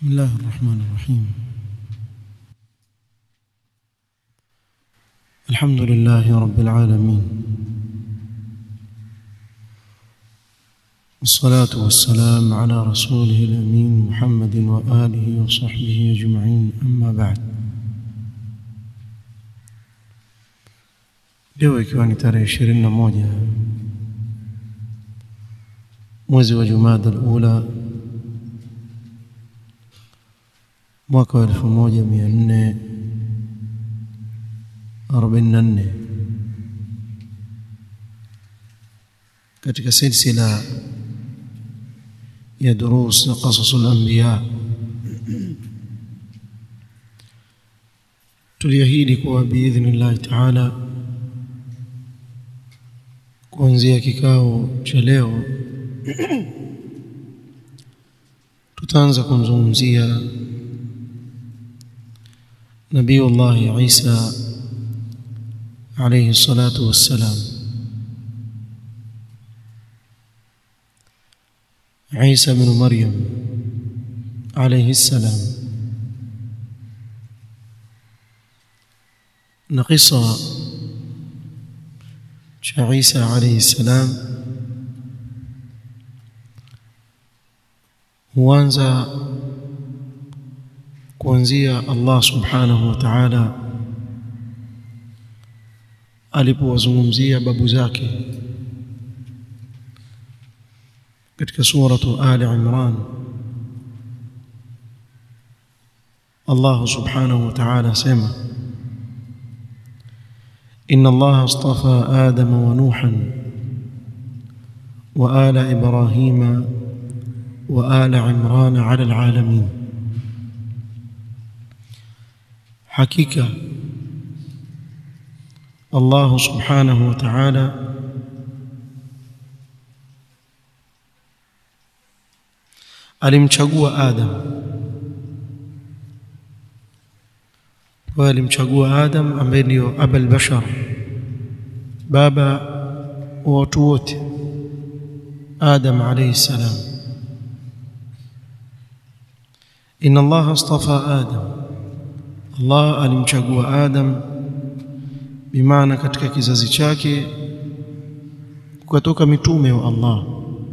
بسم الله الرحمن الرحيم الحمد لله رب العالمين والصلاة والسلام على رسوله الأمين محمد وآله وصحبه أجمعين أما بعد leo ikiwa ni tarehe ishirini na moja mwezi wa Jumada al-Ula mwaka wa elfu moja mia nne arobaini na nne katika silsila ya durus qasasul anbiya tuliahidi kuwa biidhnillahi taala kuanzia kikao cha leo tutaanza kumzungumzia nabiyullahi Isa alayhi salatu wassalam Isa bin Maryam alayhi salam na kisa cha Isa alayhi salam huanza kuanzia Allah subhanahu wa ta'ala alipowazungumzia babu zake katika suratu Ali Imran Allah subhanahu wa ta'ala sema إن الله اصطفى آدم ونوحا وآل إبراهيم وآل عمران على العالمين حقيقة الله سبحانه وتعالى alimchagua Adam wa alimchagua Adam ambaye ndio abul bashar baba wa watu wote Adam alayhi salam inna Allah astafa Adam Allah alimchagua Adam bimaana katika kizazi chake kukatoka mitume wa Allah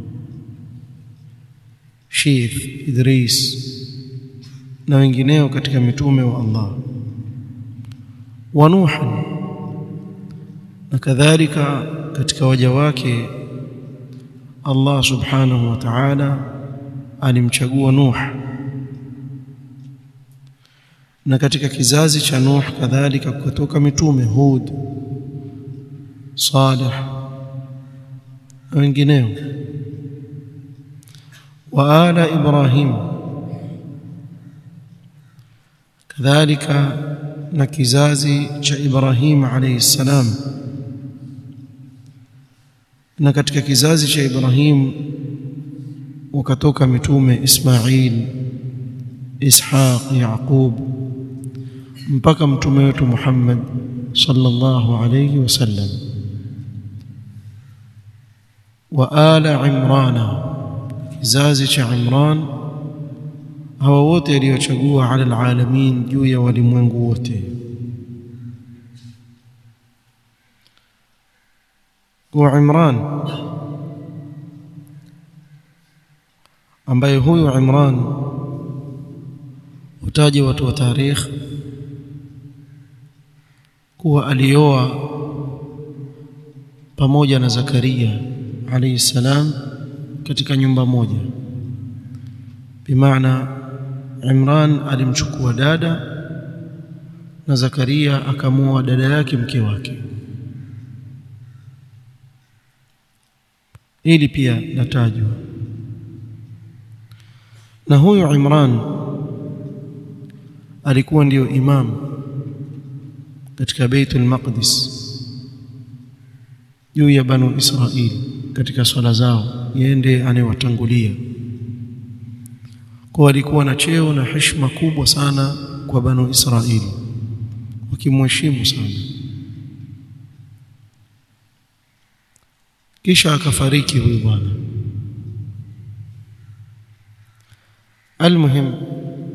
Shith Idris na wengineo katika mitume wa Allah wa Nuh na kadhalika katika waja wake Allah subhanahu wa ta'ala alimchagua Nuh na katika kizazi cha Nuh kadhalika kutoka mitume Hud Salih na wengineo wa ala Ibrahim kadhalika na kizazi cha Ibrahim alayhi salam na katika kizazi cha Ibrahim wakatoka mitume Ismail Ishaq Yaqub mpaka mtume wetu Muhammad sallallahu alayhi wasallam wa ala Imran kizazi cha Imran hawa wote aliochagua ala alalamin juu ya walimwengu wote kwa Imran ambaye huyu Imran utaje watu wa tarikh kuwa alioa pamoja na Zakaria alayhi salam katika nyumba moja bimaana Imran alimchukua dada na Zakaria akamuoa dada yake mke wake ili pia natajwa na huyu Imran alikuwa ndiyo imam katika Baitul Maqdis juu ya Banu Israili katika swala zao yende anayewatangulia kwa alikuwa na cheo na heshima kubwa sana kwa Banu Israili wakimheshimu sana kisha akafariki huyu bwana almuhim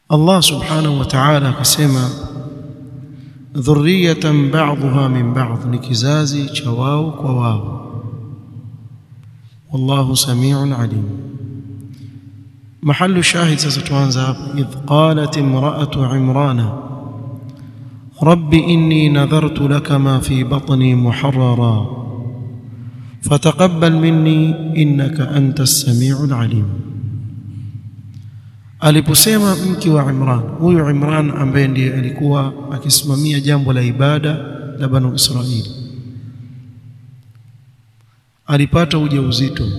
Allah subhanahu wa ta'ala akasema dhurriyatan ba'dhuha min ba'd ni kizazi cha wao kwa wao wallahu samiun alim mahallu shahid sasa tuanza hapa idh qalat imra'atu imrana rabbi inni nadhartu laka ma fi batni muharrara fataqabbal minni innaka antas samiul alim aliposema mke wa Imran huyu Imran ambaye ndiye alikuwa akisimamia jambo la ibada la Banu Israili alipata ujauzito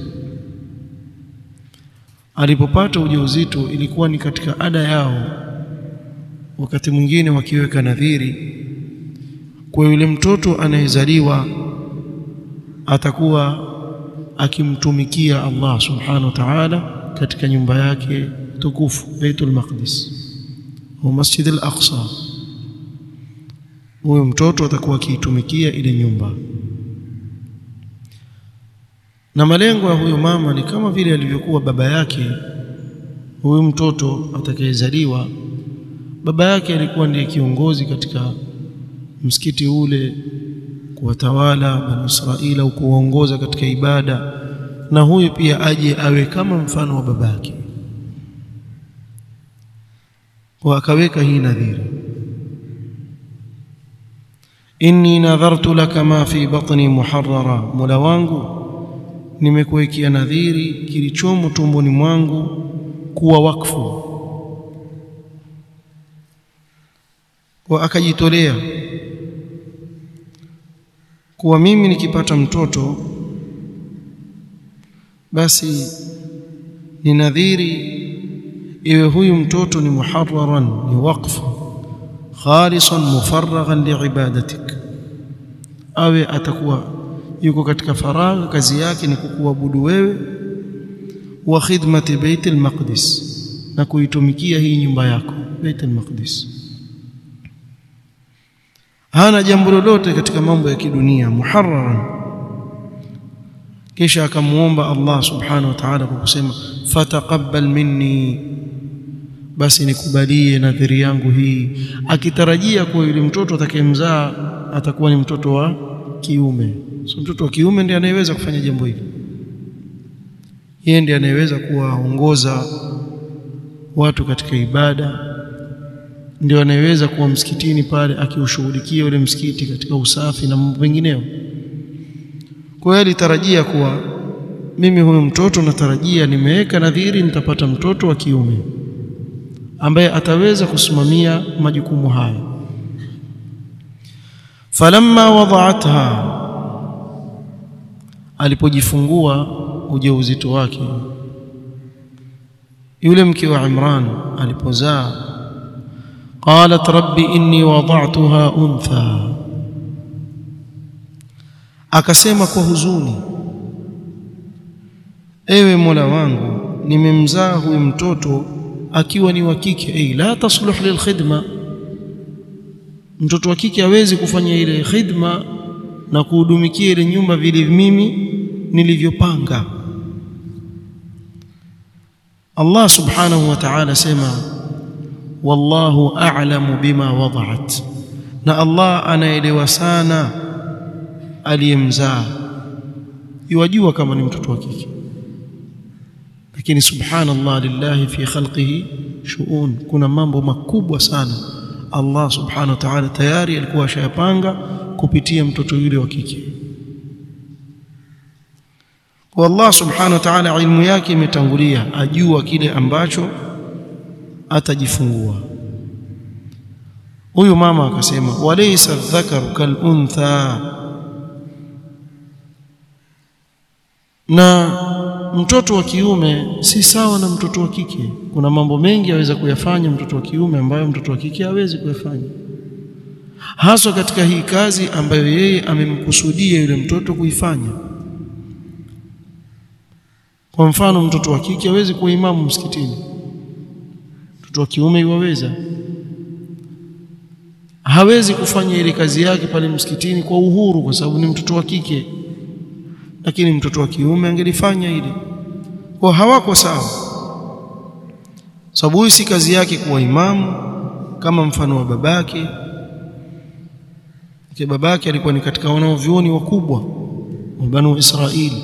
alipopata ujauzito ilikuwa ni katika ada yao wakati mwingine wakiweka nadhiri kwa yule mtoto anayezaliwa atakuwa akimtumikia Allah subhanahu wa ta'ala katika nyumba yake tukufu Baitul Maqdis au Masjid al-Aqsa huyo mtoto atakuwa akiitumikia ile nyumba na malengo ya huyo mama ni kama vile alivyokuwa baba yake huyu mtoto atakayezaliwa baba yake alikuwa ndiye kiongozi katika msikiti ule kuwatawala bani Israila au kuongoza katika ibada na huyu pia aje awe kama mfano wa babake kwa akaweka hii nadhiri inni nadhartu laka ma fi batni muharrara mola wangu nimekuwekea nadhiri kilichomo tumboni mwangu kuwa wakfu kwa akajitolea kuwa mimi nikipata mtoto basi ni nadhiri iwe huyu mtoto ni muharraran ni waqf khalisan mufarraghan liibadatik awe atakuwa yuko katika faragha kazi yake ni kukuabudu wewe wa khidmati baitul maqdis na kuitumikia hii nyumba yako baitul maqdis hana jambo lolote katika mambo ya kidunia muharraran kisha akamuomba Allah subhanahu wa ta'ala kwa kusema fataqabbal minni basi nikubalie nadhiri yangu hii akitarajia kuwa yule mtoto atakayemzaa atakuwa ni mtoto wa kiume so mtoto wa kiume ndiye anayeweza kufanya jambo hili yeye ndiye anayeweza kuwaongoza watu katika ibada ndio anayeweza kuwa msikitini pale akiushughulikia ule msikiti katika usafi na mambo mengineyo kwa hiyo alitarajia kuwa mimi huyu mtoto natarajia nimeweka nadhiri nitapata mtoto wa kiume ambaye ataweza kusimamia majukumu haya falamma wada'atha alipojifungua ujauzito wake yule mke wa Imran alipozaa qalat rabbi inni wada'tuha untha akasema kwa huzuni ewe Mola wangu nimemzaa huyu mtoto akiwa ni wa kike ay la tasluh lilkhidma mtoto wa kike hawezi kufanya ile khidma na kuhudumikia ile nyumba vile mimi nilivyopanga Allah subhanahu wa ta'ala sema wallahu a'lamu bima wada'at na Allah anaelewa sana aliyemzaa yajua kama ni mtoto wa kike lakini subhanallah lillahi fi khalqihi shuun kuna mambo makubwa sana Allah subhanahu wa ta'ala tayari alikuwa ashayapanga kupitia mtoto yule wa kike kwa Allah subhanahu wa ta'ala ilmu yake imetangulia ajua kile ambacho atajifungua huyu mama akasema walaysa dhakaru kal untha na mtoto wa kiume si sawa na mtoto wa kike kuna mambo mengi aweza kuyafanya mtoto wa kiume ambayo mtoto wa kike hawezi kuyafanya haswa katika hii kazi ambayo yeye amemkusudia yule mtoto kuifanya kwa mfano mtoto wa kike hawezi kuwa imamu msikitini mtoto wa kiume iwaweza hawezi kufanya ile kazi yake pale msikitini kwa uhuru kwa sababu ni mtoto wa kike lakini mtoto wa kiume angelifanya ile kwa hawako sawa sababu huyu si kazi yake kuwa imamu kama mfano wa babake ke babake alikuwa ni katika wanaovyuoni wakubwa wa Banu Israili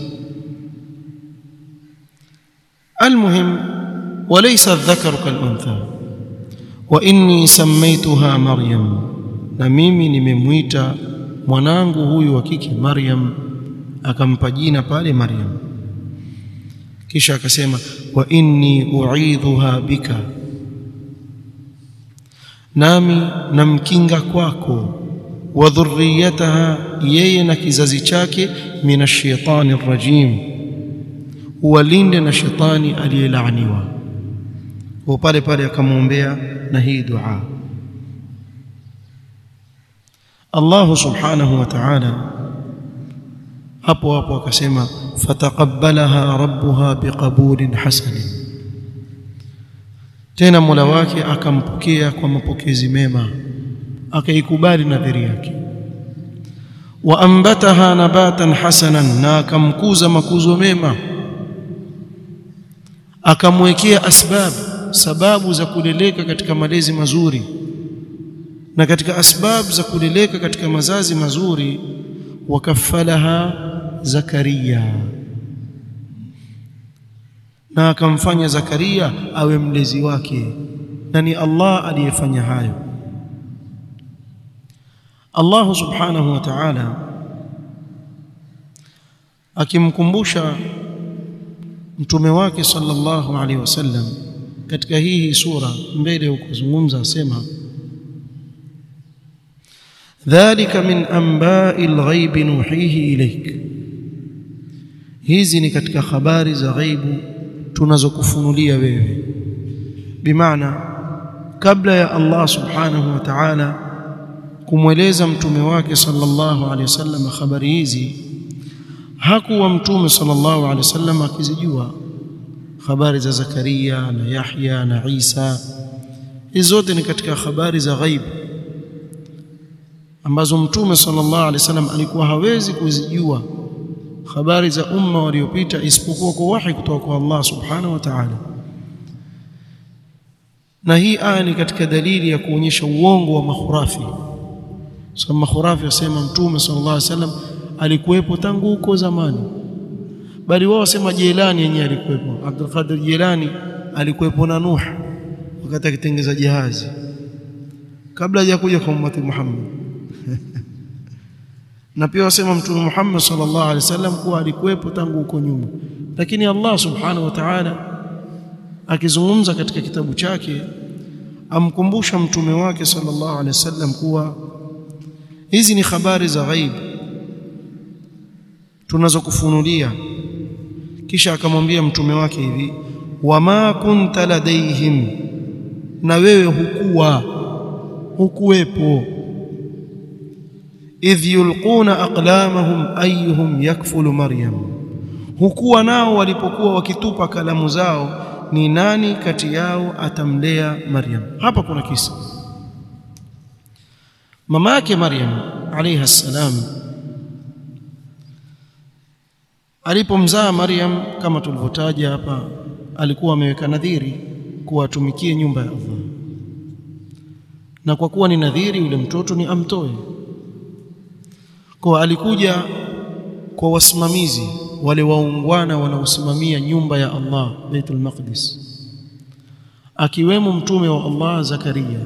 المهم وليس الذكر كالأنثى وإني سميتها مريم na mimi nimemwita mwanangu huyu wa kike Maryam akampa jina pale Maryam kisha akasema wa inni uidhuha bika nami namkinga kwako wa dhurriyataha yeye na kizazi chake minashaitani rajim uwalinde na shetani aliyelaaniwa kwa pale pale akamwombea na hii dua Allah subhanahu wa ta'ala hapo hapo akasema fataqabbalaha rabbuha biqabulin hasanin tena Mola wake akampokea kwa mapokezi mema akaikubali nadhiri yake wa ambataha nabatan hasanan na akamkuza makuzo mema akamwekea asbab sababu za kuleleka katika malezi mazuri na katika asbab za kuleleka katika mazazi mazuri wakafalaha Zakaria na akamfanya Zakaria awe mlezi wake na ni Allah aliyefanya hayo Allah subhanahu wa ta'ala akimkumbusha mtume wake sallallahu alaihi wasallam katika hii sura mbele ukuzungumza asema dhalika min anba'i al-ghaibi nuhihi ilayk hizi ni katika habari za ghaibu tunazokufunulia wewe bimaana kabla ya Allah subhanahu wa ta'ala kumweleza mtume wake sallallahu alaihi wasallam habari hizi hakuwa mtume sallallahu alaihi wasallam akizijua habari za Zakaria na Yahya na Isa hizo zote ni katika habari za ghaibu ambazo mtume sallallahu alaihi wasallam alikuwa hawezi kuzijua habari za umma waliopita isipokuwa kwa wahi kutoka kwa Allah subhanahu wa ta'ala na hii aya ni katika dalili ya kuonyesha uongo wa makhurafi sababu makhurafi wasema mtume sallallahu alaihi wasallam alikuwepo tangu huko zamani bali wao wasema Jilani yenyewe alikuwepo Abdul Qadir Jilani alikuwepo na Nuh wakati akitengeza jahazi kabla hajakuja kwa ummati Muhammad na pia wasema mtume Muhammad sallallahu alaihi wasallam kuwa alikuwepo tangu huko nyuma lakini Allah subhanahu wa ta'ala akizungumza katika kitabu chake amkumbusha mtume wake sallallahu alaihi wasallam kuwa hizi ni habari za ghaibu tunazokufunulia kisha akamwambia mtume wake hivi wama kunta ladaihim na wewe hukuwa hukuwepo idh yulquna aqlamahum ayyuhum yakfulu maryam hukuwa nao walipokuwa wakitupa kalamu zao ni nani kati yao atamlea maryam hapa kuna kisa mama yake maryam alayha salam alipomzaa maryam kama tulivyotaja hapa alikuwa ameweka nadhiri kuwa atumikie nyumba ya Allah na kwa kuwa ni nadhiri yule mtoto ni amtoe kwa alikuja kwa wasimamizi wale waungwana wanaosimamia nyumba ya Allah Baitul Maqdis akiwemo mtume wa Allah Zakaria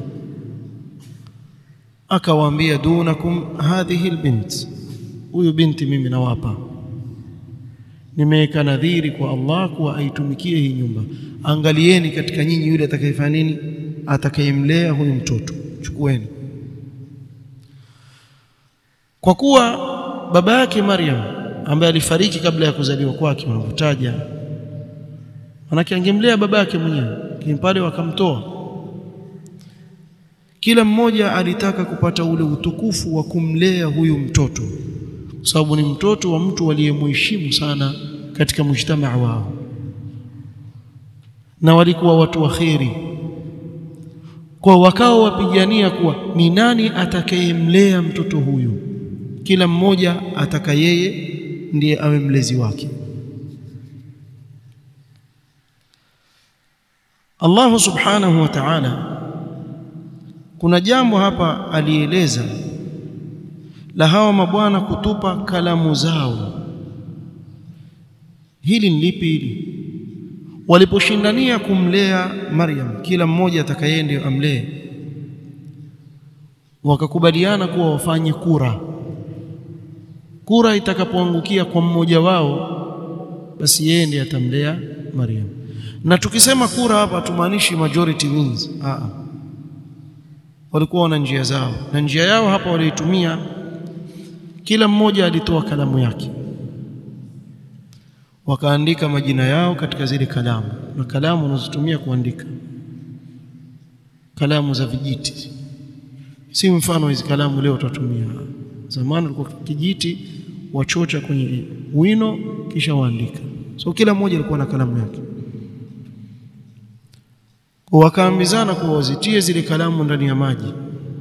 akawaambia dunakum hadhihi albint huyu binti mimi nawapa nimeweka nadhiri kwa Allah kuwa aitumikie hii nyumba angalieni katika nyinyi yule atakayefanya nini atakayemlea huyu mtoto chukueni kwa kuwa baba yake Maryam ambaye alifariki kabla ya kuzaliwa kwake wanavyotaja manake angemlea baba yake mwenyewe lakini pale wakamtoa kila mmoja alitaka kupata ule utukufu wa kumlea huyu mtoto kwa sababu ni mtoto wa mtu aliyemheshimu sana katika mujtamaa wao na walikuwa watu wa kheri kwa wakao wapigania kuwa ni nani atakayemlea mtoto huyu kila mmoja ataka yeye ndiye awe mlezi wake Allah subhanahu wa ta'ala kuna jambo hapa alieleza la hawa mabwana kutupa kalamu zao hili ni lipi hili waliposhindania kumlea Maryam kila mmoja atakaye ndio amlee wakakubaliana kuwa wafanye kura kura itakapoangukia kwa mmoja wao basi yeye ndiye atamlea Maryam na tukisema kura hapa tumaanishi majority wins a walikuwa wana njia zao na njia yao hapa waliitumia kila mmoja alitoa kalamu yake wakaandika majina yao katika zile kalamu na kalamu unazotumia kuandika kalamu za vijiti si mfano hizi kalamu leo tutatumia zamani ulikuwa kijiti wachocha kwenye wino kisha waandika so kila mmoja alikuwa na kalamu yake kwa wakaambizana kuwa wazitie zile kalamu ndani ya maji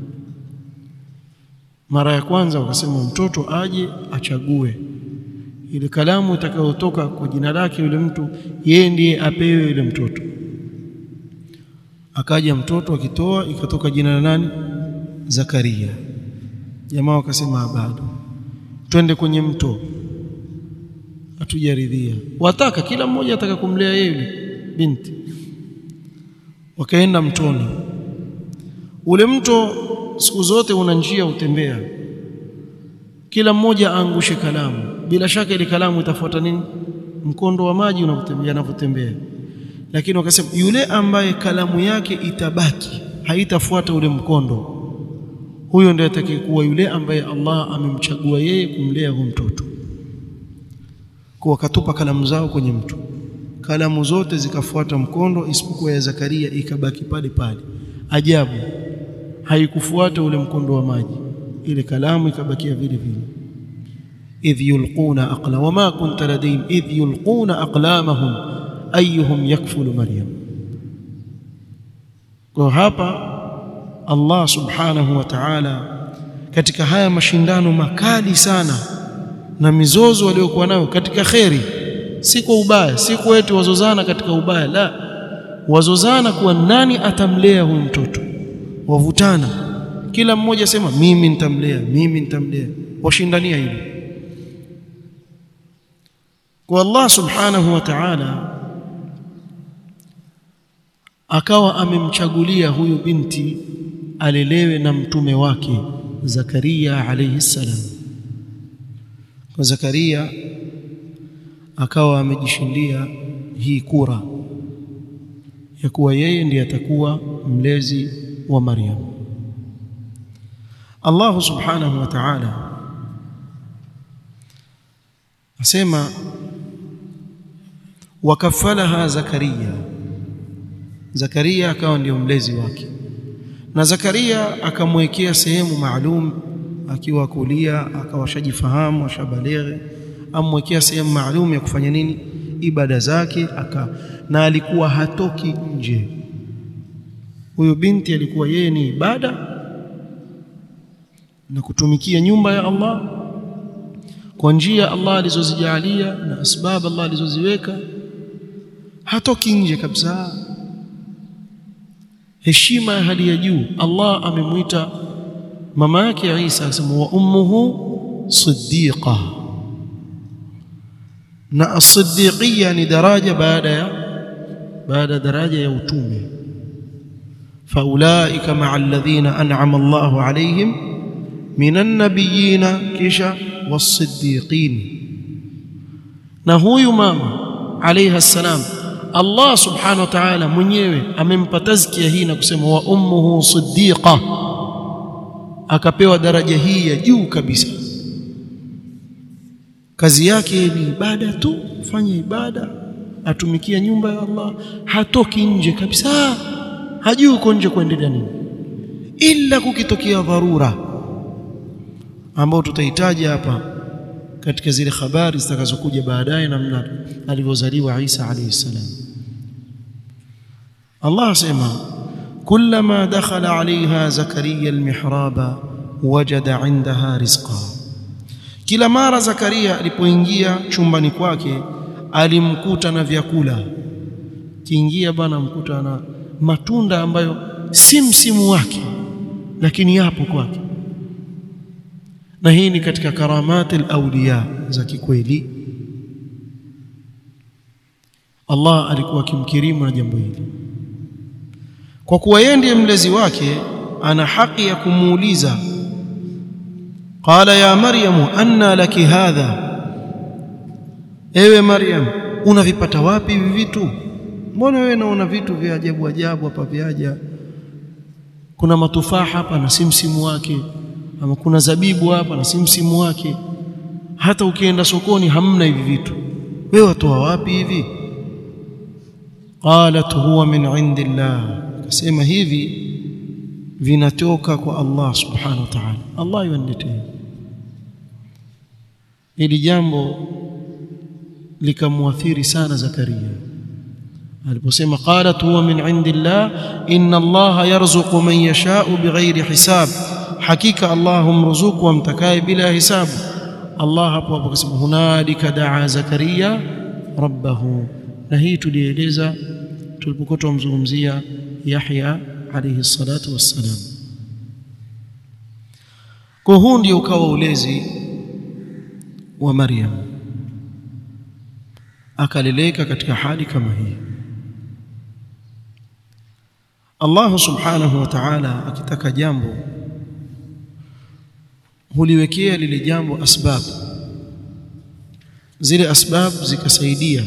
mara ya kwanza wakasema mtoto aje achague ile kalamu itakayotoka kwa jina lake yule mtu yeye ndiye apewe yule mtoto akaja mtoto akitoa ikatoka jina la nani Zakaria jamaa wakasema bado twende kwenye mto hatujaridhia wataka kila mmoja ataka kumlea yeye yule binti wakaenda mtoni ule mto siku zote una njia utembea kila mmoja aangushe kalamu bila shaka ile kalamu itafuata nini mkondo wa maji unapotembea unapotembea lakini wakasema yule ambaye kalamu yake itabaki haitafuata ule mkondo huyo ndiye atakayekuwa yule ambaye Allah amemchagua yeye kumlea huyo mtoto kwa wakatupa kalamu zao kwenye mto kalamu zote zikafuata mkondo isipokuwa ya Zakaria ikabaki pale pale ajabu haikufuata ule mkondo wa maji ile kalamu ikabakia vile vile idh yulquna aqla wama kunta ladayhim idh yulquna aqlamahum ayyuhum yakfulu maryam kwa hapa Allah subhanahu wa ta'ala katika haya mashindano makali sana na mizozo waliokuwa nayo katika kheri si kwa ubaya si kwa eti wazozana katika ubaya la wazozana kuwa nani atamlea huyu mtoto wavutana kila mmoja sema mimi nitamlea mimi nitamlea washindania hilo kwa Allah subhanahu wa ta'ala akawa amemchagulia huyu binti alelewe na mtume wake Zakaria alayhi salam kwa Zakaria akawa amejishindia hii kura ya kuwa yeye ndiye atakuwa mlezi wa Maryam Allah subhanahu wa ta'ala asema wakafalaha Zakaria Zakaria akawa ndio mlezi wake na Zakaria akamwekea sehemu maalum akiwa kulia akawashajifahamu ashabalighi amwekea sehemu maalum ya kufanya nini ibada zake aka na alikuwa hatoki nje huyo binti alikuwa yeye ni ibada na kutumikia nyumba ya Allah kwa njia Allah alizozijalia na asbab Allah alizoziweka hatoki nje kabisa heshima ya hali ya juu Allah amemwita mama yake Isa akasema wa ummuhu siddiqa na as-siddiqiyya ni daraja baada ya baada daraja ya utume faulaika ma'a alladhina an'ama Allahu alayhim minan nabiyina kisha was-siddiqin na huyu mama alayha salam Allah subhanahu wa ta'ala mwenyewe amempa tazkia hii na kusema wa ummuhu siddiqa akapewa daraja hii ya juu kabisa kazi yake ni ibada tu fanya ibada atumikia nyumba ya Allah hatoki nje kabisa hajui uko nje kuendelea nini ila kukitokea dharura ambao tutahitaji hapa katika zile habari zitakazokuja baadaye namna alivyozaliwa Isa alayhi salam Allah asema كلما دخل عليها زكريا المحراب وجد عندها رزقا kila mara Zakaria alipoingia chumbani kwake alimkuta na vyakula kiingia bana mkuta na matunda ambayo si msimu wake lakini yapo kwake na hii ni katika karamati al-awliya za kikweli Allah alikuwa akimkirimu na jambo hili kwa kuwa yeye ndiye mlezi wake ana haki ya kumuuliza qala ya maryamu anna laki hadha ewe maryam unavipata wapi hivi vitu mbona wewe naona vitu vya ajabu ajabu hapa vyaja kuna matufaha hapa na si msimu wake ama kuna zabibu hapa na si msimu wake hata ukienda sokoni hamna hivi vitu wewe watoa wapi hivi qalat huwa min indillah akasema hivi vinatoka kwa Allah subhanahu wa ta'ala Allah yuaniletea hili jambo likamwathiri sana Zakaria aliposema qalat huwa min indillah inna Allah yarzuqu man yasha'u bighairi hisab hakika Allah humruzuku amtakaye bila hisabu Allah hapo hapo akasema hunalika daa Zakaria rabbahu na hii tulieleza tulipokuwa tumzungumzia Yahya alayhi salatu wassalam kwa huu ndio ukawa ulezi wa Maryam akaleleka katika hali kama hii Allah subhanahu wa ta'ala akitaka jambo huliwekea lile jambo asbab zile asbab zikasaidia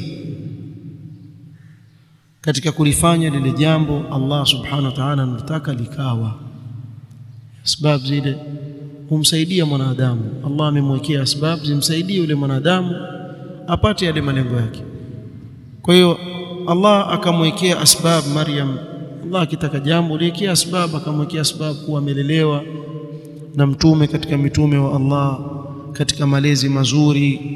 katika kulifanya lile jambo Allah subhanahu wa ta'ala anataka likawa asbab zile humsaidia mwanadamu Allah amemwekea asbab zimsaidie yule mwanadamu apate yale malengo yake kwa hiyo Allah akamwekea asbab Maryam Allah akitaka jambo liwekea asbab akamwekea asbab kuwa amelelewa na mtume katika mitume wa Allah katika malezi mazuri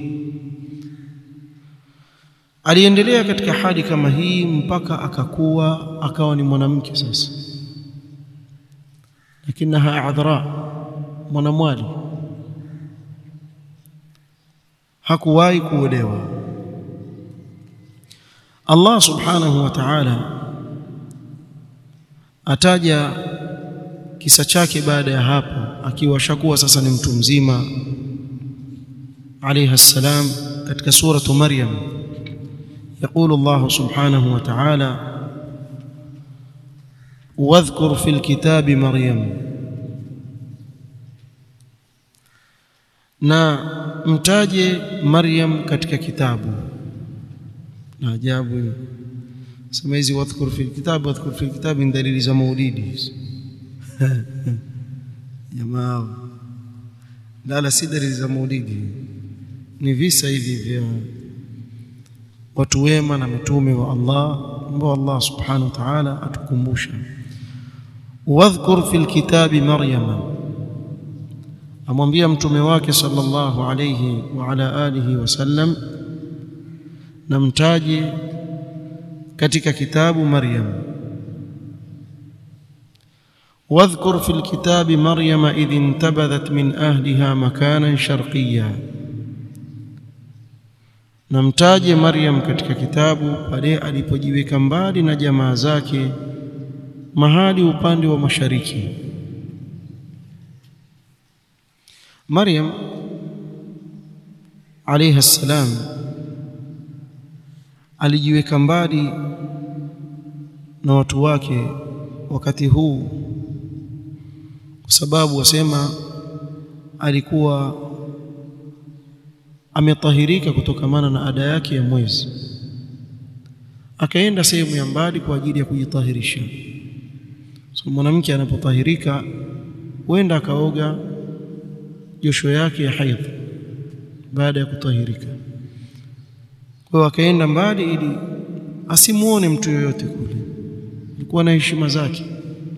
aliendelea katika hali kama hii mpaka akakuwa akawa ni mwanamke sasa lakinaha adhra mwanamwali hakuwahi kuolewa Allah subhanahu wa ta'ala ataja kisa chake baada ya hapo akiwa shakuwa sasa ni mtu mzima alayha salam katika suratu maryam يقول الله سبحانه وتعالى واذكر في الكتاب مريم na mtaje Maryam katika kitabu na ajabu sema hizi wadhkur fil kitab wadhkur fil kitab ni dalili za maulidi jamaa la la si dalili za maulidi ni visa hivi vya watu wema na mitume wa Allah ambao Allah subhanahu wa ta'ala atukumbusha wadhkur fil kitabi maryama amwambia mtume wake sallallahu alayhi wa ala alihi wasallam na mtaje katika kitabu Maryam واذكر في الكتاب مريم إذ انتبذت من أهلها مكانا شرقيا namtaje Maryam katika kitabu pale alipojiweka mbali na jamaa zake mahali upande wa mashariki Maryam alayha salam alijiweka mbali na watu wake wakati huu kwa sababu wasema alikuwa ametahirika kutokamana na ada yake ya mwezi akaenda sehemu ya mbali kwa ajili ya kujitahirisha so mwanamke anapotahirika huenda akaoga josho yake ya haidh baada ya kutahirika kwa hiyo akaenda mbali ili asimuone mtu yoyote kule alikuwa na heshima zake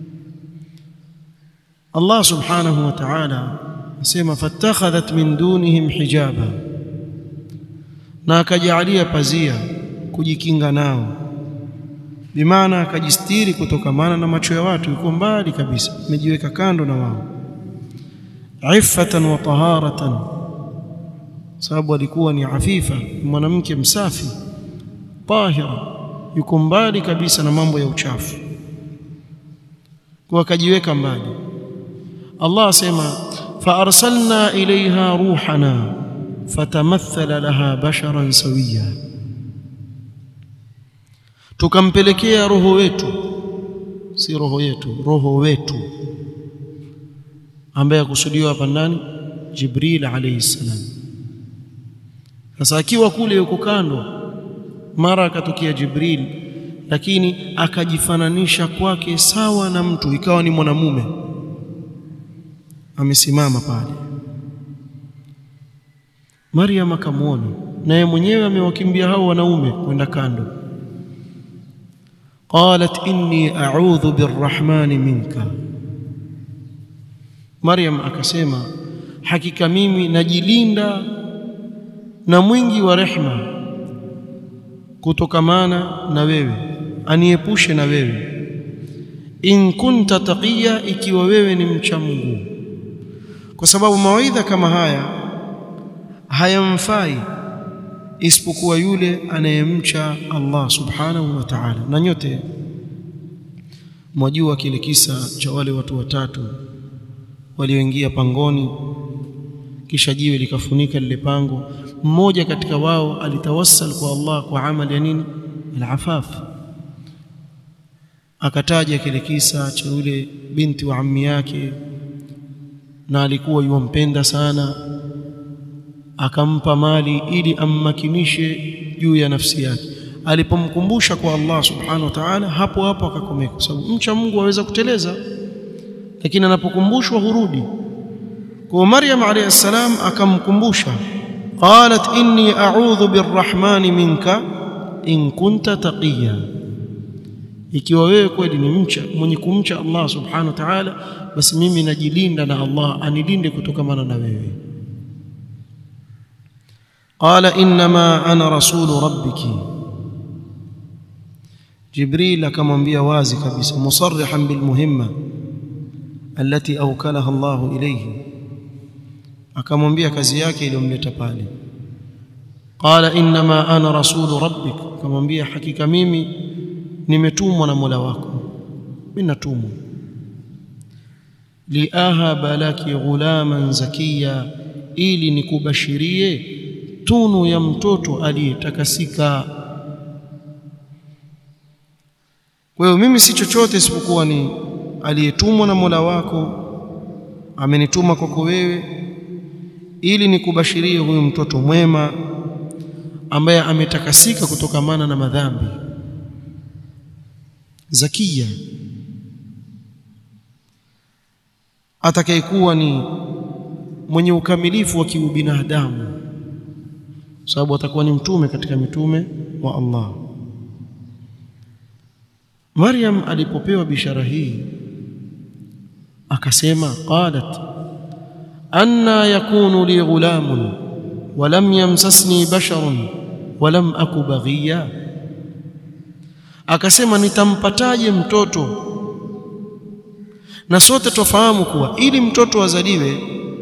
Allah subhanahu wa ta'ala asema fattakhadhat min dunihim hijaba na akajalia pazia kujikinga nao bimaana akajistiri kutokamana na macho ya watu yuko mbali kabisa amejiweka kando na wao iffatan wa taharatan sababu alikuwa ni afifa mwanamke msafi tahira yuko mbali kabisa na mambo ya uchafu kwa akajiweka mbali Allah asema fa arsalna ilaiha ruhana fatamathala laha basharan sawiya tukampelekea roho wetu si roho yetu roho wetu ambaye akusudiwa hapa ndani Jibril alayhi salam sasa akiwa kule yuko kando mara akatokea Jibril lakini akajifananisha kwake sawa na mtu ikawa ni mwanamume amesimama pale Maryam akamwona naye mwenyewe amewakimbia hao wanaume kwenda kando qalat inni a'udhu birrahmani minka Maryam akasema hakika mimi najilinda na mwingi wa rehma kutokamana na wewe aniepushe na wewe in kunta taqiya ikiwa wewe ni mcha Mungu kwa sababu mawaidha kama haya hayamfai isipokuwa yule anayemcha Allah subhanahu wa ta'ala na nyote mwajua kile kisa cha wale watu watatu walioingia pangoni kisha jiwe likafunika lile pango mmoja katika wao alitawassal kwa Allah kwa amali ya nini al-afaf akataja kile kisa cha yule binti wa ammi yake na alikuwa yumpenda sana akampa mali ili ammakinishe juu ya nafsi yake alipomkumbusha kwa Allah subhanahu wa ta'ala hapo hapo akakomeka kwa sababu mcha Mungu aweza kuteleza lakini anapokumbushwa hurudi kwa Maryam alayhi salam akamkumbusha qalat inni a'udhu birrahmani minka in kunta taqiya ikiwa wewe kweli ni mcha mwenye kumcha Allah subhanahu wa ta'ala basi mimi najilinda na Allah anilinde kutokamana na wewe qala inma ana rasulu rabbiki jibril akamwambia wazi kabisa musarrihan bilmuhimma التي أوكلها الله إليه akamwambia kazi yake iliyomleta pale qala inma ana rasulu rabbik akamwambia hakika mimi nimetumwa na Mola wako mimi natumwa liahaba laki ghulaman zakiya ili nikubashirie tunu ya mtoto aliyetakasika kwa hiyo mimi si chochote isipokuwa ni aliyetumwa na Mola wako amenituma kwako wewe ili nikubashirie huyu mtoto mwema ambaye ametakasika kutokamana na madhambi zakia atakayekuwa ni mwenye ukamilifu wa kiubinadamu sababu atakuwa ni mtume katika mitume wa Allah Maryam alipopewa bishara hii akasema qalat anna yakunu li ghulamun wa lam yamsasni basharun wa lam aku baghiya akasema nitampataje mtoto na sote tofahamu kuwa ili mtoto azaliwe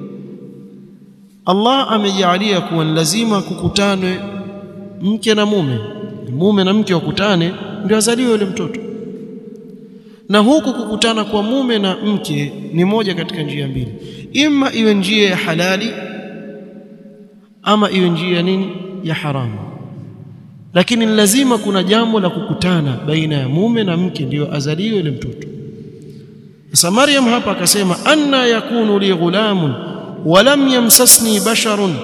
Allah amejalia kuwa lazima kukutanwe mke na mume mume na mke wakutane ndio azaliwe yule mtoto na huku kukutana kwa mume na mke ni moja katika njia mbili ima iwe njia ya halali ama iwe njia ya nini ya haramu lakini lazima kuna jambo la kukutana baina ya mume na mke ndiyo azaliwe yule mtoto sasa Maryam hapa akasema anna yakunu li ghulamun wa lam yamsasni basharun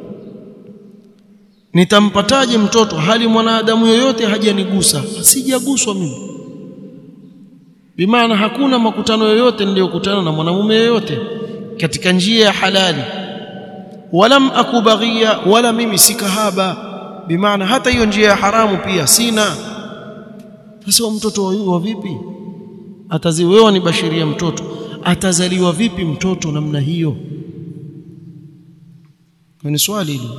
nitampataje mtoto hali mwanadamu yoyote hajanigusa sijaguswa mimi bimaana hakuna makutano yoyote niliyokutana na mwanamume yoyote katika njia ya halali walam akubaghia wala mimi si kahaba bimaana hata hiyo njia ya haramu pia sina sasa mtoto wa vipi ataziwewa ni bashiria mtoto atazaliwa vipi mtoto namna hiyo ni swali hili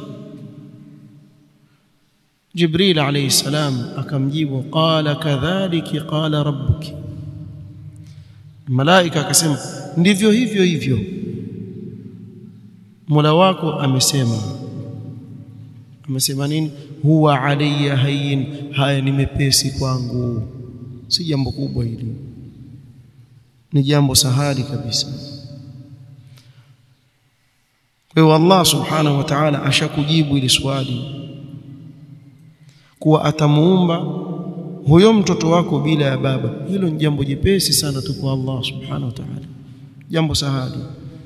Jibril alayhi salam akamjibu qala kadhalika qala rabbuki malaika akasema ndivyo hivyo hivyo Mola wako amesema amesema nini huwa alayya hayyin haya ni mepesi kwangu si jambo kubwa hili ni jambo sahali kabisa kwa hiyo Allah subhanahu wa ta'ala ashakujibu ili swali kuwa atamuumba huyo mtoto wako bila ya baba hilo ni jambo jepesi sana tu kwa Allah subhanahu wa ta'ala jambo sahali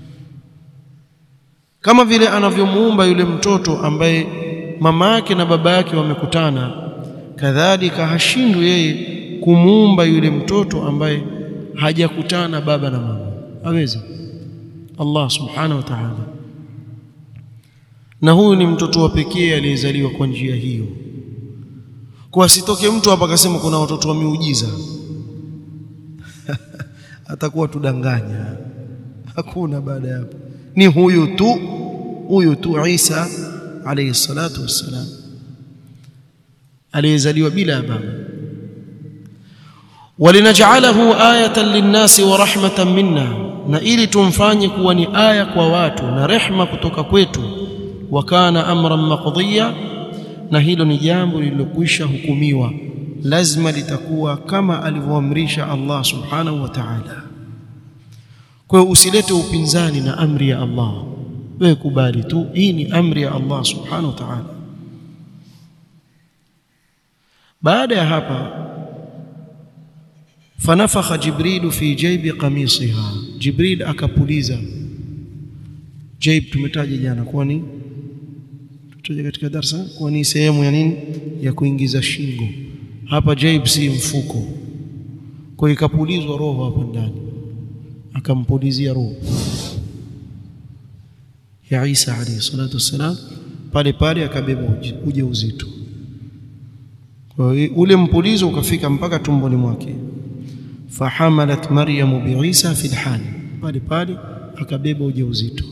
kama vile anavyomuumba yule mtoto ambaye mama yake na baba yake wamekutana kadhalika hashindwi yeye kumuumba yule mtoto ambaye hajakutana baba na mama aweza Allah subhanahu wa ta'ala na huyu ni mtoto wa pekee aliyezaliwa kwa njia hiyo kwa asitoke mtu hapa akasema kuna watoto wa miujiza atakuwa tudanganya hakuna baada ya hapo ni huyu tu huyu tu Isa alayhi salatu wassalam aliyezaliwa bila ya baba walinaj'alahu ayatan linnasi wa rahmatan minna na ili tumfanye kuwa ni aya kwa watu na rehma kutoka kwetu wa kana amran maqdiya na hilo ni jambo lililokwisha hukumiwa lazima litakuwa kama alivyoamrisha Allah subhanahu wa ta'ala kwa hiyo usilete upinzani na amri ya Allah wewe kubali tu hii ni amri ya Allah subhanahu wa ta'ala baada ya hapa fanafakha jibrilu fi jaybi qamisiha jibril akapuliza jaib tumetaja jana kwani tutaja katika darasa kwa ni sehemu ya nini ya kuingiza shingo hapa jaib si mfuko kwa ikapulizwa roho hapa ndani akampulizia roho ya Isa alayhi salatu wassalam pale pale akabeba ujauzito kwa hiyo ule mpulizo ukafika mpaka tumboni mwake fahamalat maryamu biisa fi lhali pale pale akabeba ujauzito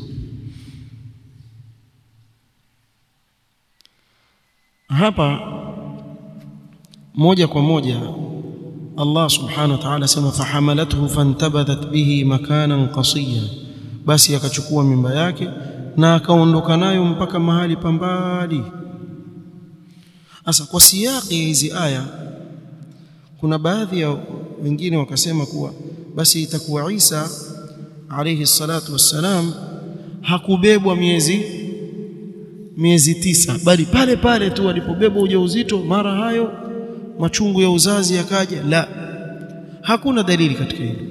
hapa moja kwa moja Allah subhanahu wa ta'ala sema fahamalathu fantabadhat bihi makanan qasiya basi akachukua mimba yake na akaondoka nayo mpaka mahali pambali sasa kwa siyaki hizi aya kuna baadhi ya wengine wakasema kuwa basi itakuwa Isa alayhi salatu wassalam hakubebwa miezi miezi tisa bali pale pale tu alipobebwa ujauzito mara hayo machungu ya uzazi yakaja la hakuna dalili katika hilo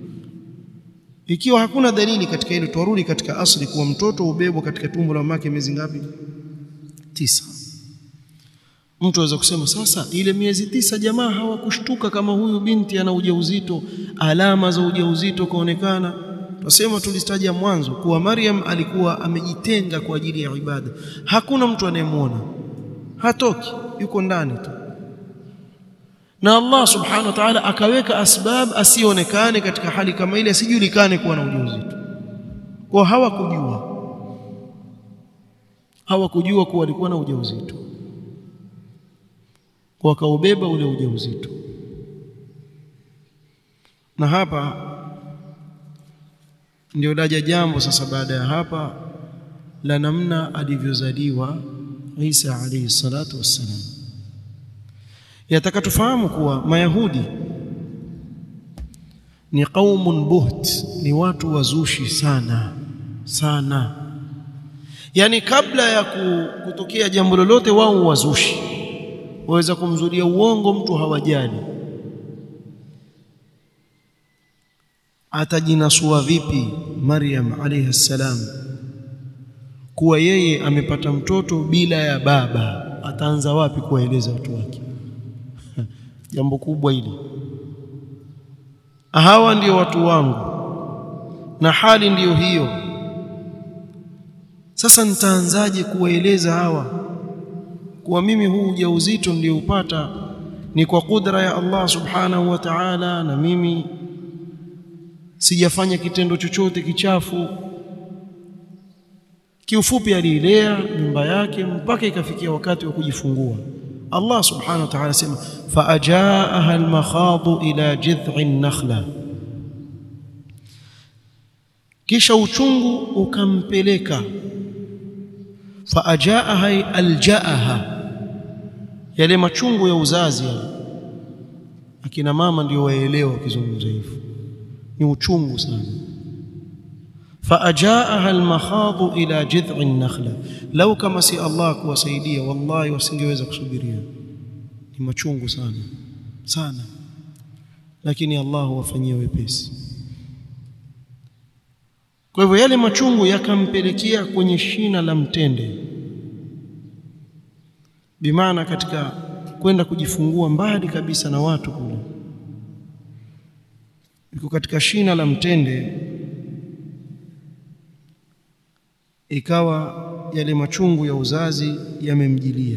ikiwa hakuna dalili katika hilo tuarudi katika asli kuwa mtoto ubebwa katika tumbo la mamake miezi ngapi tisa mtu aweza kusema sasa ile miezi tisa jamaa hawakushtuka kama huyu binti ana ujauzito alama za ujauzito kaonekana Tusema tulitaja mwanzo kuwa Maryam alikuwa amejitenga kwa ajili ya ibada. Hakuna mtu anayemwona, hatoki, yuko ndani tu, na Allah subhanahu wa ta'ala akaweka asbab asionekane katika hali kama ile, asijulikane kuwa na ujauzito. Kwa hawakujua, hawakujua kuwa alikuwa na ujauzito, kwa wakaubeba ule ujauzito, na hapa ndio laja jambo sasa baada ya hapa la namna alivyozaliwa Isa alayhi salatu wassalam. Yataka tufahamu kuwa Mayahudi ni qaumun buht, ni watu wazushi sana sana, yaani kabla ya kutokea jambo lolote wao wazushi, waweza kumzulia uongo mtu hawajali atajinasua vipi Maryam alayhi salam kuwa yeye amepata mtoto bila ya baba? Ataanza wapi kuwaeleza watu wake? Jambo kubwa hili. Hawa ndio watu wangu na hali ndiyo hiyo. Sasa nitaanzaje kuwaeleza hawa kuwa mimi huu ujauzito nilioupata ni kwa kudra ya Allah subhanahu wa ta'ala, na mimi sijafanya kitendo chochote kichafu. Kiufupi, aliilea mimba yake mpaka ikafikia wakati wa kujifungua. Allah subhanahu wa ta'ala sema faajaaha almakhadu ila jidhi nakhla, kisha uchungu ukampeleka. Faajaaha aljaaha, yale machungu ya uzazi yale akina mama ndio waelewa kizungumza hivyo ni uchungu sana faajaaha almakhadhu ila jid'i an-nakhla law kama si Allah kuwasaidia wallahi wasingeweza kusubiria ni machungu sana sana lakini Allah huwafanyia wepesi kwa hivyo yale machungu yakampelekea kwenye shina la mtende bimaana katika kwenda kujifungua mbali kabisa na watu kule yuko katika shina la mtende ikawa yale machungu ya uzazi yamemjilia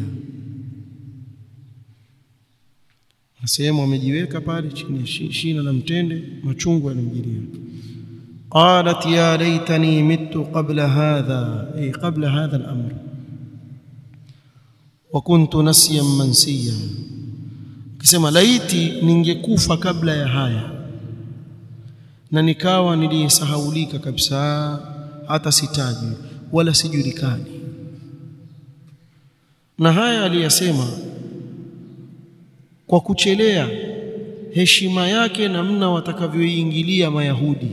na sehemu amejiweka pale chini ya shina la mtende machungu yanamjilia qalat ya laitani mittu qabla hadha ay qabla hadha al-amr wa kuntu nasiyan mansiya akisema laiti ningekufa kabla ya haya na nikawa niliyesahaulika kabisa hata sitaji wala sijulikani na haya aliyasema kwa kuchelea heshima yake namna watakavyoingilia mayahudi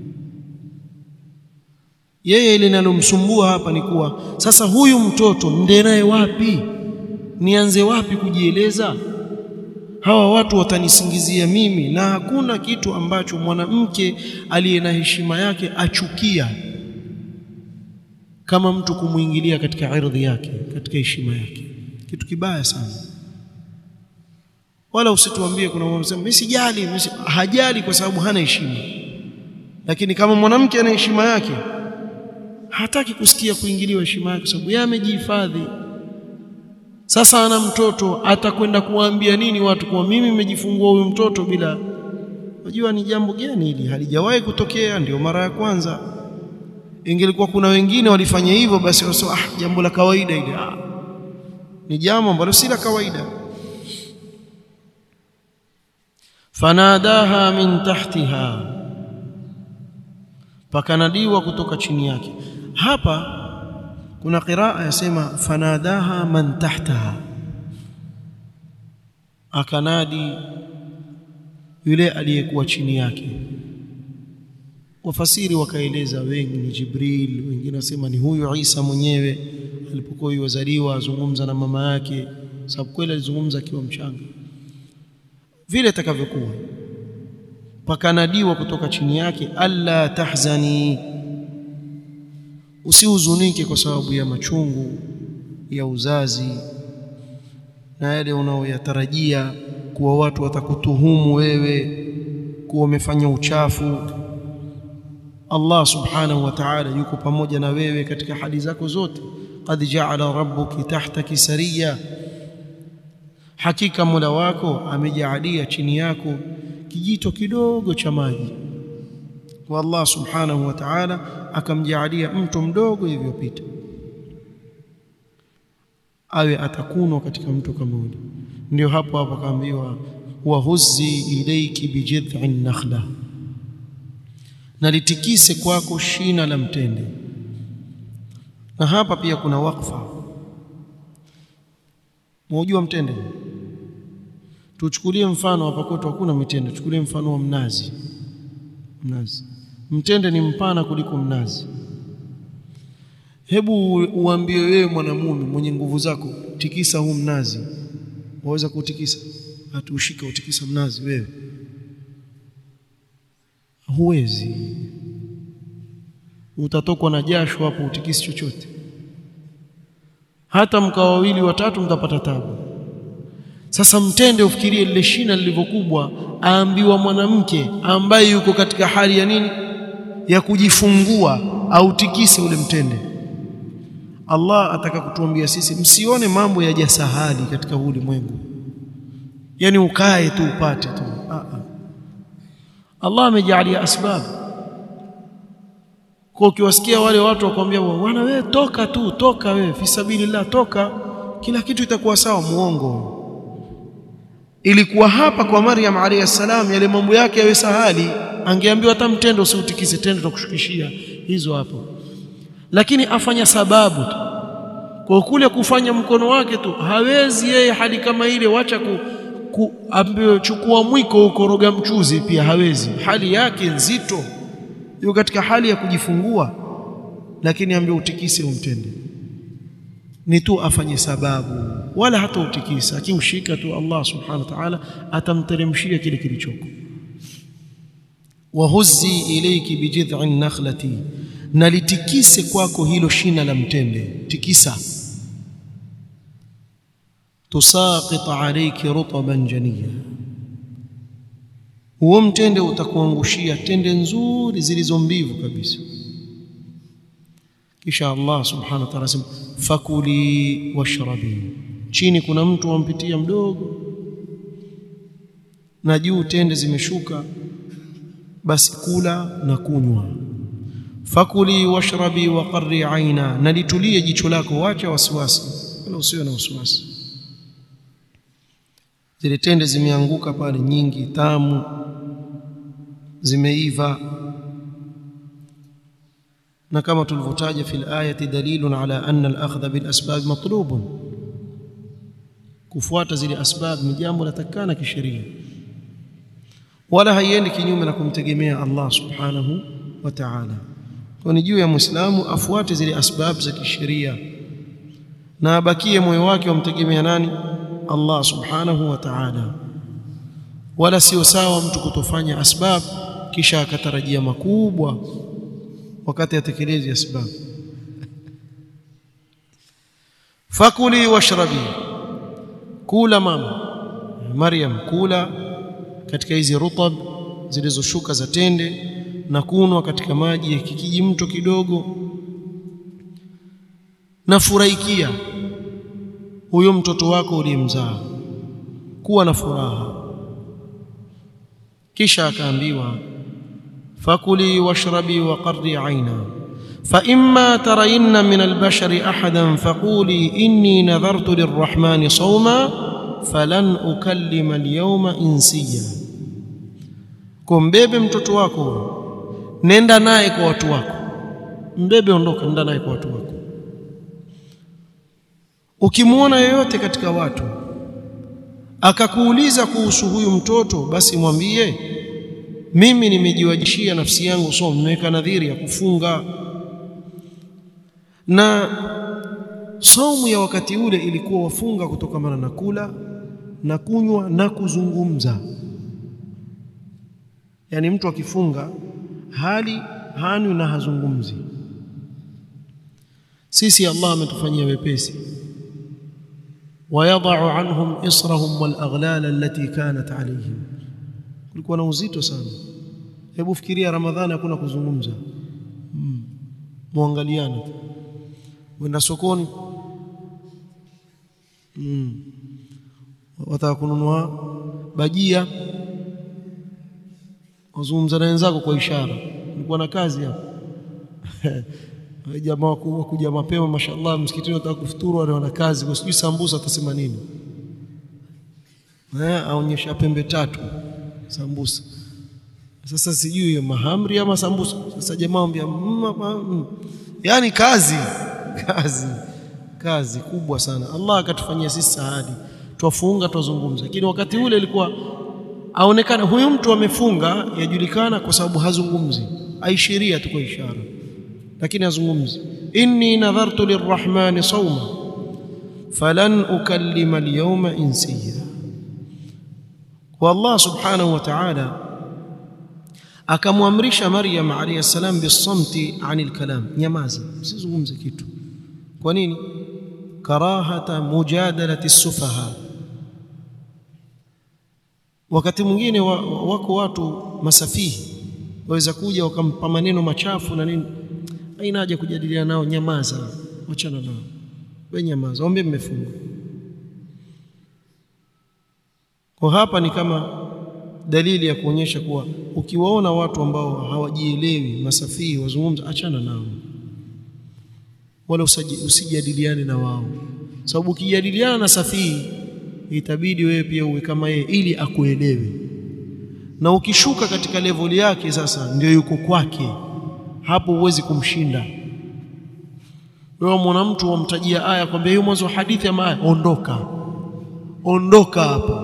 yeye linalomsumbua hapa ni kuwa sasa huyu mtoto nde naye wapi nianze wapi kujieleza hawa watu watanisingizia mimi na hakuna kitu ambacho mwanamke aliye na heshima yake achukia kama mtu kumuingilia katika ardhi yake katika heshima yake kitu kibaya sana wala usituambie kuna mwanamke mimi sijali hajali kwa sababu hana heshima lakini kama mwanamke ana heshima yake hataki kusikia kuingiliwa heshima yake sababu yeye amejihifadhi sasa ana mtoto atakwenda kuwaambia nini watu kwa mimi nimejifungua huyu mtoto bila unajua ni jambo gani hili halijawahi kutokea ndio mara ya kwanza ingelikuwa kuna wengine walifanya hivyo basi wasema ah jambo la kawaida ile ah ni jambo ambalo si la kawaida fanadaha min tahtiha pakanadiwa kutoka chini yake hapa kuna qiraa yasema fanadaha man tahtaha akanadi yule aliyekuwa chini yake wafasiri wakaeleza wengi ni Jibril wengine wasema ni huyu Isa mwenyewe alipokuwa yuzaliwa azungumza na mama yake sababu kweli alizungumza akiwa mchanga vile atakavyokuwa pakanadiwa kutoka chini yake alla tahzani usihuzunike kwa sababu ya machungu ya uzazi na yale unaoyatarajia kuwa watu watakutuhumu wewe kuwa umefanya uchafu Allah subhanahu wa ta'ala yuko pamoja na wewe katika hali zako zote qad ja'ala rabbuki tahtaki sariya hakika Mola wako amejaalia chini yako kijito kidogo cha maji kwa Allah subhanahu wa ta'ala akamjaalia mto mdogo ilivyopita awe atakunwa katika mto kama ule ndio hapo hapo akaambiwa wahuzzi ilayki bijid'in nakhla na litikise kwako shina la mtende na hapa pia kuna wakfa Mwajua mtende? Tuchukulie mfano hapa kwetu hakuna mitende, tuchukulie mfano wa mnazi. Mnazi. Mtende ni mpana kuliko mnazi. Hebu uambie wewe mwanamume mwenye nguvu zako, tikisa huu mnazi. Waweza kuutikisa? Hatuushika utikisa mnazi wewe. Huwezi. Utatokwa na jasho hapo utikisi chochote hata mkawa wawili watatu mtapata tabu. Sasa mtende, ufikirie lile shina lilivyokubwa, aambiwa mwanamke ambaye yuko katika hali ya nini, ya kujifungua, autikise ule mtende. Allah ataka kutuambia sisi, msione mambo yaja sahali katika huu ulimwengu, yani ukae tu upate tu. Allah amejalia asbabu kwa ukiwasikia wale watu wakwambia bwana wewe toka tu toka wewe fi sabilillah toka kila kitu itakuwa sawa muongo ilikuwa hapa kwa Maryam alayhi salam yale mambo yake yawe sahali angeambiwa hata mtendo usiutikise tendo tutakushukishia hizo hapo lakini afanya sababu tu kwa kule kufanya mkono wake tu hawezi yeye hali kama ile wacha ku, ku ambiwe chukua mwiko ukoroga mchuzi pia hawezi hali yake nzito yuko katika hali ya kujifungua lakini ambiwe utikise umtende ni tu afanye sababu wala hata utikisa akiushika tu Allah subhanahu wa ta'ala atamteremshia kile kilichoko wahuzzi ilayki bijid'in nakhlati na litikise kwako hilo shina la mtende tikisa tusaqit alayki rutban janiya huo mtende utakuangushia tende nzuri zilizo mbivu kabisa kisha Allah subhanahu wa ta'ala asema fakuli washrabi chini kuna mtu wampitia mdogo na juu tende zimeshuka basi kula na kunywa fakuli washrabi wa qarri aina na litulie jicho lako wacha wasiwasi wala usiwe na wasiwasi zile tende zimeanguka pale nyingi tamu zimeiva na kama tulivyotaja fil ayati dalilun ala anna al-akhdha bil asbab matlubun kufuata zile asbab ni jambo latakana kisheria wala haiendi kinyume na kumtegemea Allah subhanahu wa ta'ala kwa ni juu ya muislamu afuate zile asbab za kisheria na abakie moyo wake wamtegemea nani Allah subhanahu wa ta'ala wala sio sawa mtu kutofanya asbab kisha akatarajia makubwa wakati atekelezi asbab fakuli washrabi kula mama Maryam kula katika hizi rutab zilizoshuka za tende na kunwa katika maji ya kikiji mto kidogo na furahikia huyo mtoto wako uliyemzaa kuwa na furaha kisha akaambiwa fakuli washrabi wa qarri aina فإما ترين من البشر أحدا فقولي إني نذرت للرحمن صوما فلن أكلم اليوم إنسيا kumbebe mtoto wako nenda naye kwa watu wako mbebe ondoka nenda naye kwa watu wako ukimwona yeyote katika watu akakuuliza kuhusu huyu mtoto basi mwambie mimi nimejiwajishia nafsi yangu somo nimeweka nadhiri ya kufunga na saumu ya wakati ule ilikuwa wafunga kutokamana na kula na kunywa na kuzungumza yani mtu akifunga hali hanwi na hazungumzi sisi Allah ametufanyia wepesi wayadau anhum israhum walaghlal allati kanat alayhim kulikuwa na uzito sana hebu fikiria ramadhani hakuna kuzungumza mm. muangaliane wenda sokoni mm. wataka kununua bajia wazungumza na wenzako kwa ishara ulikuwa na kazi hapo jamaa wakubwa kuja mapema mashallah msikitini wataka kufuturu wale wana kazi kwa sijui sambusa atasema nini eh aonyesha pembe tatu sambusa sasa sijui hiyo mahamri ama sambusa sasa jamaa ambia mm, yani kazi kazi kazi kubwa sana Allah akatufanyia sisi saadi twafunga twazungumza lakini wakati ule ilikuwa aonekana huyu mtu amefunga yajulikana kwa sababu hazungumzi aishiria tu kwa ishara lakini hazungumzi inni nadhartu lirrahmani sawma falan ukallima alyawma insiya wa Allah subhanahu wa ta'ala akamwamrisha Maryam alayhi salam bisamti anil kalam nyamaza msizungumze kitu kwa nini karahata mujadalati sufaha wakati mwingine wa, wako watu masafihi waweza kuja wakampa maneno machafu na nini haina haja kujadiliana nao nyamaza wachana nao wewe nyamaza ombe mmefunga kwa hapa ni kama dalili ya kuonyesha kuwa ukiwaona watu ambao hawajielewi masafihi wazungumza achana nao wala usijadiliane na wao sababu ukijadiliana na safihi itabidi wewe pia uwe kama yeye ili akuelewe na ukishuka katika level yake sasa ndio yuko kwake hapo huwezi kumshinda wewe mwana mtu wamtajia aya kwambia hiyo mwanzo wa hadithi ama aya ondoka ondoka hapo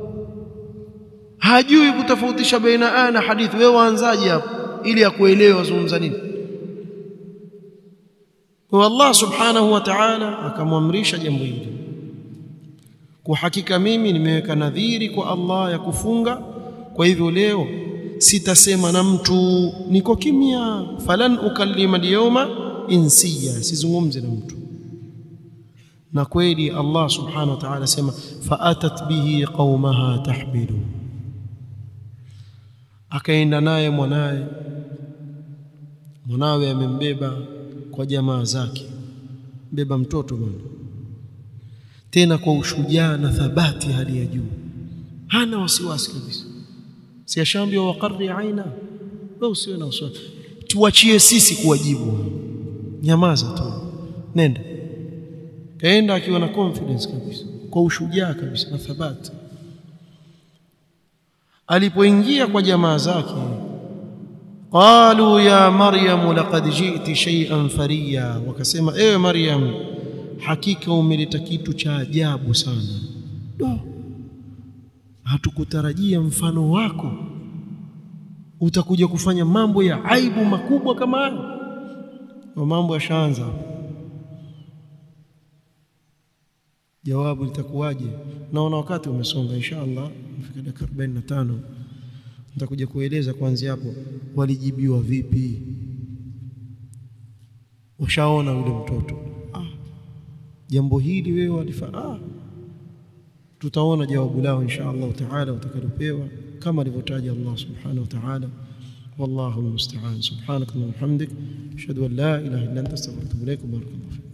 hajui kutofautisha baina aya na hadithi wewe waanzaje hapo ili akuelewe wazungumza nini kwa Allah subhanahu wa ta'ala akamwamrisha jambo hili kwa hakika mimi nimeweka nadhiri kwa Allah ya kufunga kwa hivyo leo sitasema na mtu niko kimya falan ukallima al-yawma insiya sizungumze na mtu na kweli Allah subhanahu wa ta'ala sema faatat bihi qaumaha tahmilu akaenda naye mwanaye mwanawe amembeba kwa jamaa zake beba mtoto bwana tena kwa ushujaa na thabati hali ya juu hana wasiwasi kabisa si ashambia waqarri aina wewe usiwe na wasiwasi tuachie sisi kuwajibu nyamaza tu nenda kaenda akiwa na confidence kabisa kwa ushujaa kabisa na thabati alipoingia kwa jamaa zake qalu ya maryam laqad ji'ti shay'an fariya wakasema ewe maryam hakika umeleta kitu cha ajabu sana do hatukutarajia mfano wako utakuja kufanya mambo ya aibu makubwa kama haya na mambo yashaanza jawabu litakuwaje naona wakati umesonga inshallah mfika dakika 45 nitakuja kueleza kuanzia hapo walijibiwa vipi ushaona yule mtoto ah jambo hili wewe walifaa ah tutaona jawabu lao insha Allah taala utakalopewa kama alivyotaja Allah subhanahu wa ta'ala والله المستعان سبحانك اللهم وبحمدك اشهد ان لا اله الا انت استغفرك واتوب اليك وبارك الله فيك